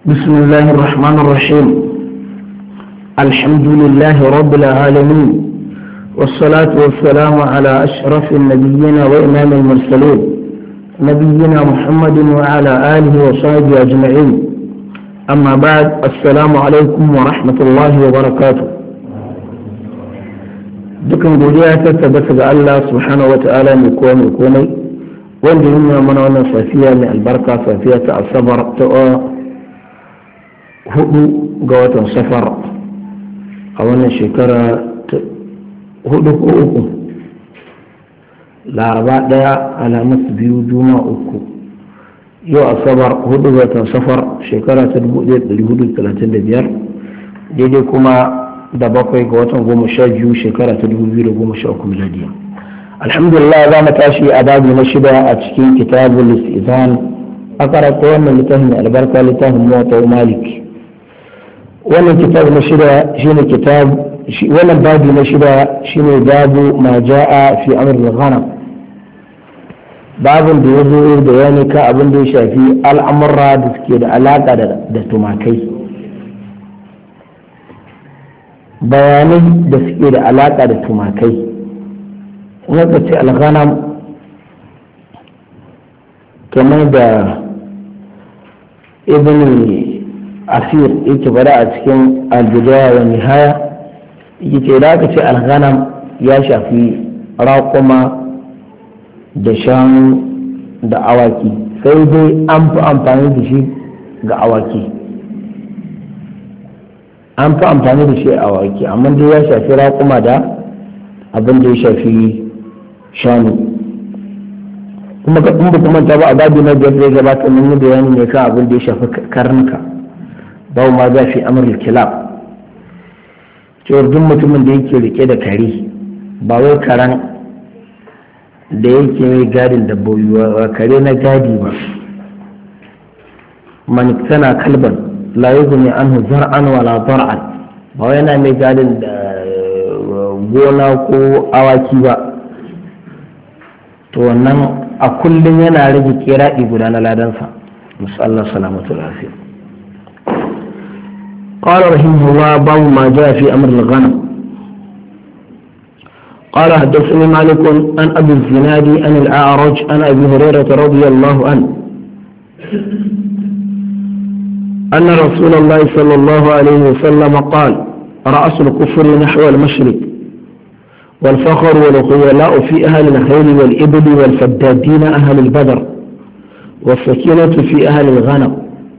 بسم الله الرحمن الرحيم الحمد لله رب العالمين والصلاة والسلام على أشرف النبيين وإمام المرسلين نبينا محمد وعلى آله وصحبه أجمعين أما بعد السلام عليكم ورحمة الله وبركاته dukan godiya ta tabbata ga Allah subhanahu wa ta'ala mai kowa mai komai wanda yi nuna mana wannan safiya mai albarka safiya ta asabar ta hudu ga watan safar a wannan shekara ta hudu ko uku laraba daya alamus biyu juma uku yau asabar hudu ga watan safar shekara ta 1435 daidai kuma da bakwai ga watan goma sha biyu shekara ta dubu biyu da goma sha uku miladiya alhamdulillah za mu tashi a babu na shida a cikin kitabul istizan a karanta wannan littafin albarka littafin mota malik wannan kitab na shida shine kitab wannan babu na shida shine babu ma ja'a fi amr al-ghanam babin da ya zo da yani ka abin da ya shafi al'amurra da suke da alaka da tumakai bayanai da suke da alaƙa da tumakai wanda ce alghanam kamar da ibn asir yake bada a cikin aljidaya wa nihaya yake da aka ce alghanam ya shafi raƙuma da shanu da awaki sai dai an fi amfani da shi ga awaki an fi amfani da shi a waki amma dai ya shafi raƙuma da abin da ya shafi shanu kuma ka kuma kuma ta ba a babi na biyar da gabata mun yi bayani ne kan abin da ya shafi karnuka babu ma za fi amur kilab cewar duk mutumin da yake rike da kare ba wai karan da yake mai gadin dabbobi ba kare na gadi ba man tana kalban la yuzni anhu zar'an wala dar'an ba yana mai gadin da gona ko awaki ba to wannan a kullum yana rage kiraɗi guda na ladansa musallar salamatu lafiya قال رحمه الله باب ما جاء في أمر الغنم قال حدثني مالك عن أبي الزناد عن الأعرج عن أبي هريرة رضي الله عنه أن رسول الله صلى الله عليه وسلم قال رأس الكفر نحو المشرق والفخر والخيلاء في أهل الخيل والإبل والفدادين أهل البدر والسكينة في أهل الغنم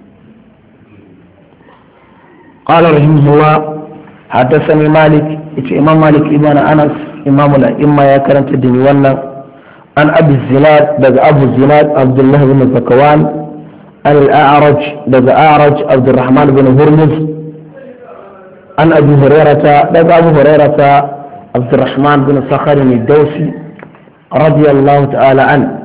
قال رحمه الله حدثني مالك إمام مالك إمام أنس إمام الأئمة يا كرمت الدنيا عن أبي الزناد بقى أبو الزناد عبد الله بن زكوان عن الأعرج لدى أعرج عبد الرحمن بن هرمز عن أبي هريرة لدى أبو هريرة عبد الرحمن بن صخر الدوسي رضي الله تعالى عنه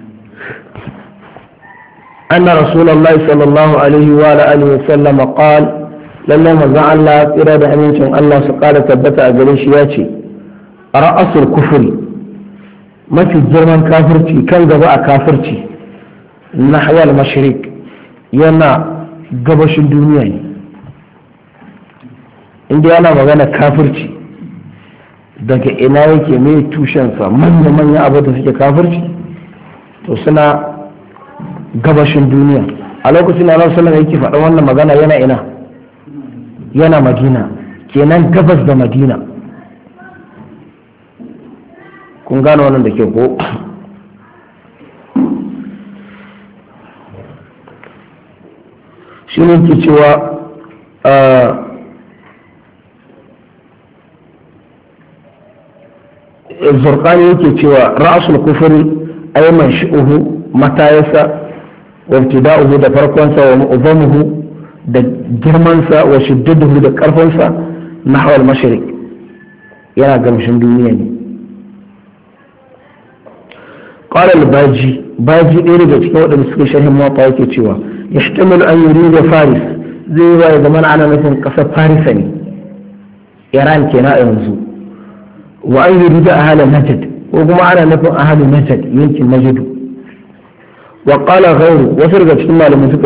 أن رسول الله صلى الله عليه وآله وسلم قال لما مزع الله إرادة أمين الله سقال تبت أجليش ياتي رأس الكفر ما في الجرمان كافرتي كان جزاء كافرتي نحو المشرق yana gabashin duniya ne inda yana magana kafirci daga ina yake mai tushensa manya-manya abu da suke kafirci to suna gabashin duniya a lokacin da sallallahu yake faɗa wannan magana yana ina yana madina kenan gabas da madina kun gane wannan da ke ko shi ne ke cewa zurkani yake cewa ra'asul kufuri ayman shi'uhu matayasa wa ibtida'uhu da farkonsa wa mu'zamuhu da girmansa wa shiddaduhu da karfansa nahwal mashriq yana gamshin duniya ne قال الباجي باجي ɗaya daga cikin waɗanda suka sharhin mawaƙa yake cewa يحتمل أن يريد فارس زي ما زمان أنا مثلا قصة فارس إيران كنا ينزو وأن يريد أهل نجد وكما أنا نفهم أهل نجد يمكن نجد وقال غيره وفرقت ثم لم